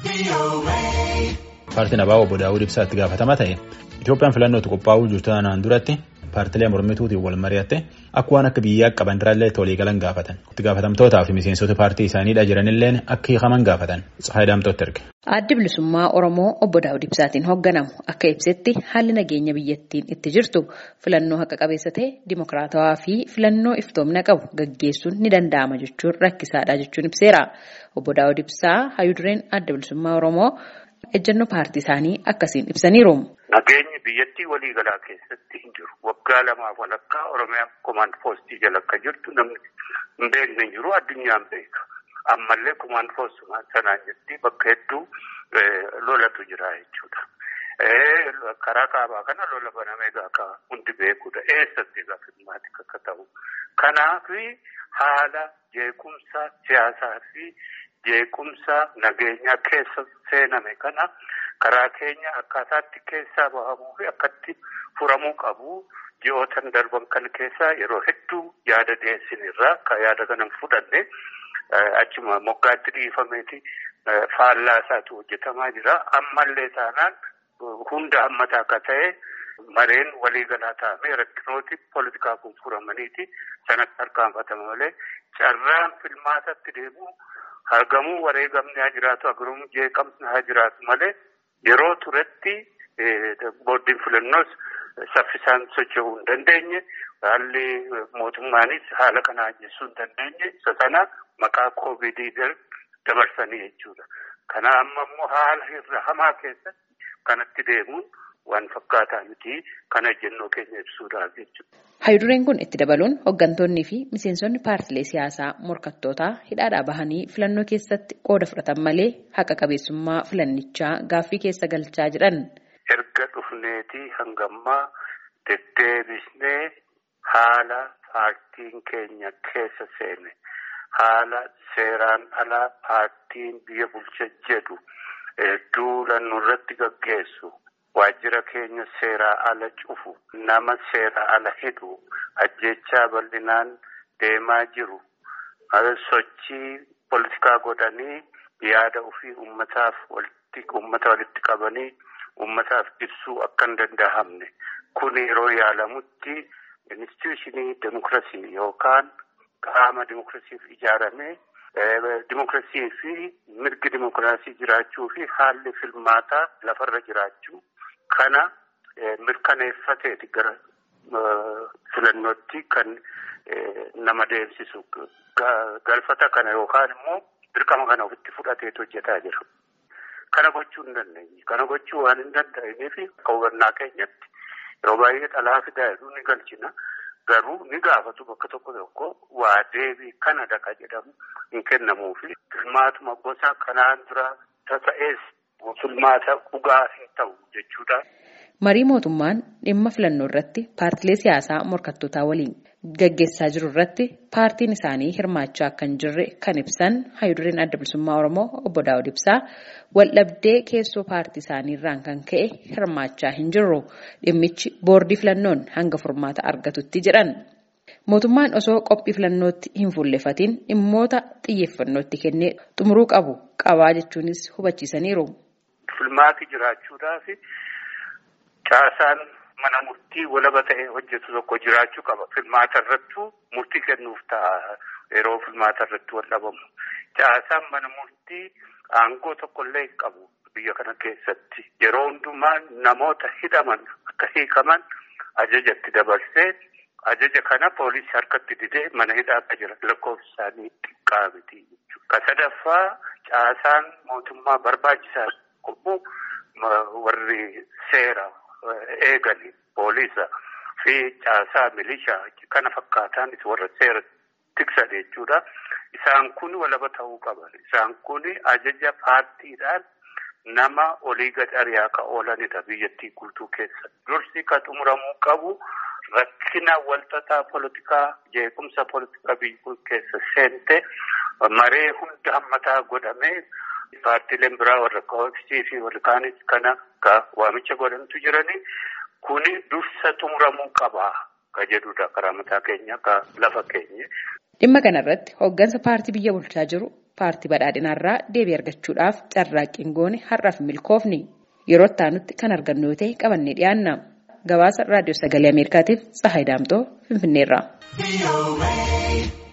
Paartiin Abaa obbo Daawud Ibsaa itti gaafatamaa ta'e Itoophiyaan filannootti qophaa'uu jirtu tanaan duratti paartilee mormituutiin wal mari'atte akka waan akka biyyaa qaban irraallee walii galan gaafatan. Itti gaafatamtootaa fi miseensota paartii isaaniidha jiranilleen akka hiikaman gaafatan. Tsahaay Daamtooti erge. Addi bilisummaa Oromoo obbo Daawud Ibsaatiin hoogganamu akka ibsetti haalli nageenya biyyattiin itti jirtu filannoo haqa qabeessa ta'e dimokiraatawaa fi filannoo iftoomina qabu gaggeessuun ni danda'ama jechuun rakkisaadha jechuun ibseera. Obbo Daawud Ibsaa hayyudureen adda bilisummaa Oromoo ejjennoo paartii isaanii akkasiin ibsaniiru. Nageenyi biyyattii waliigalaa keessatti hin jiru. Waggaa lamaaf walakkaa Oromiyaa komaand poostii jala akka jirtu namni hin beekne hin jiru addunyaan beeka. Ammallee komaand poostii sanaan jetti bakka hedduu lolatu jira jechuudha. Karaa kaabaa kana lola banamee gaaka hundi beekudha. Eessatti egaa filmaatti akka ta'u. Kanaaf haala jeequmsa siyaasaa fi jeequmsa nageenyaa keessa seename kana karaa keenya akkaataatti keessaa bahamuu fi akkatti furamuu qabu ji'ootan darban kan keessaa yeroo hedduu yaada dhiyeessinirraa kan yaada kana fudhanne achuma moggaatti dhiifameeti faallaa isaatu hojjetamaa jira. Ammallee taanaan hunda hammataa akka ta'e mareen waliigalaa taa'amee rakkinooti poolitikaa kun furamaniiti sanatti harkaanfatama malee carraan filmaatatti deemu argamuu wareegamni haa jiraatu agarumuu jeeqamni haa jiraatu malee yeroo turetti booddiin filannoos saffisaan socho'uu hin dandeenye haalli mootummaanis haala kana ajjeessuu hin dandeenye isa sana maqaa koovidii dabarsanii jechuudha. Kana amma immoo haala irra hamaa keessatti kanatti deemuun waan fakkaataa miti kana ejjennoo keenya ibsuudhaaf jechuudha. Hayyudureen kun itti dabaluun hooggantoonnii fi miseensonni paartilee siyaasaa morkattootaa hidhaadhaa bahanii filannoo keessatti qooda fudhatan malee haqa qabeessummaa filannichaa gaaffii keessa galchaa jiran. Erga dhufneetii hangammaa deddeebisnee haala paartiin keenya keessa seene haala seeraan alaa paartiin biyya bulcha jedhu duula nurratti gaggeessu. Waajjira keenya seeraa ala cufu nama seeraa ala hidhu ajjechaa bal'inaan deemaa jiru sochii poolitikaa godhanii yaada ofii ummataaf ummata walitti qabanii ummataaf ibsuu akka hin danda'amne kun yeroo yaalamutti instituushinii demokiraasii yookaan qaama demokiraasiif ijaarame demokiraasii fi mirgi demokiraasii jiraachuu fi haalli filmaataa lafarra jiraachuu. Kana mirkaneeffateeti gara filannootti kan nama deemsisu galfata kana yookaan immoo dirqama kana ofitti fudhateetu hojjetaa jira. Kana gochuu hin dandeenye. Kana gochuu waan hin danda'iniif akka hubannaa keenyatti yeroo baay'ee dhalaa fidaa jedhu ni galchina. Garuu ni gaafatu bakka tokko tokko waa deebii kana dhaqa jedhamu hin kennamuufi filmaatuma gosa kanaan dura ta'ees. Filmaata dhugaa hin ta'u jechuudha. Marii mootummaan dhimma filannoo irratti paartilee siyaasaa morkattootaa waliin gaggeessaa jiru irratti paartiin isaanii hirmaachaa akka hin jirre kan ibsan hayyudureen adda bilisummaa Oromoo obbo Daawud Ibsaa waldhabdee keessoo paartii isaanii irraan kan ka'e hirmaachaa hin jirru dhimmichi boordii filannoon hanga furmaata argatutti jedhan. Mootummaan osoo qophii filannootti hin fuullefatiin dhimmoota xiyyeeffannootti kennee xumuruu qabu qabaa jechuunis hubachiisaniiru. Filmaati jiraachuudhaaf caasaan mana murtii walaba ta'e hojjetu tokko jiraachuu qaba. Filmaata irrattuu murtii kennuuf ta'a yeroo filmaata irratti wal dhabamu. Caasaan mana murtii aangoo tokkollee hin qabu biyya kana keessatti. Yeroo hundumaa namoota hidhaman akka hiikaman ajajatti dabarsee ajaja kana poolisii harkatti didee mana hidhaa akka jiran lakkoofsi isaanii xiqqaa miti jechuudha. Ka sadaffaa caasaan mootummaa barbaachisaa qabu warri seera eeganii poolisa fi caasaa milishaa kana fakkaatan warra seera tiksan jechuudha. Isaan kun walaba ta'uu qaban. Isaan kun ajaja paartiidhaan nama olii gad ari'aa ka oolanidha biyyattii guutuu keessa. Dursi ka xumuramuu qabu rakkina walxaxaa poolitikaa jeequmsa poolitikaa biyya keessa seente maree hunda hammataa godhamee paartiileen biraa warra koofisii fi warri kaanis kana ka waamicha godhantu jirani kuni dursa xumuramuu qaba ka jedhudha karaa mataa keenya ka lafa keenya. Dhimma kanarratti hooggansa paartii biyya bulchaa jiru paartii badhaadhinaarraa deebii argachuudhaaf carraaqqiin goone har'aaf milkoofni yeroo itti kan argannu yoo ta'e qabannee dhiyaanna. Gabaasa raadiyoo sagalee Ameerikaatiif Tsahaay Daamtoo Finfinneerraa.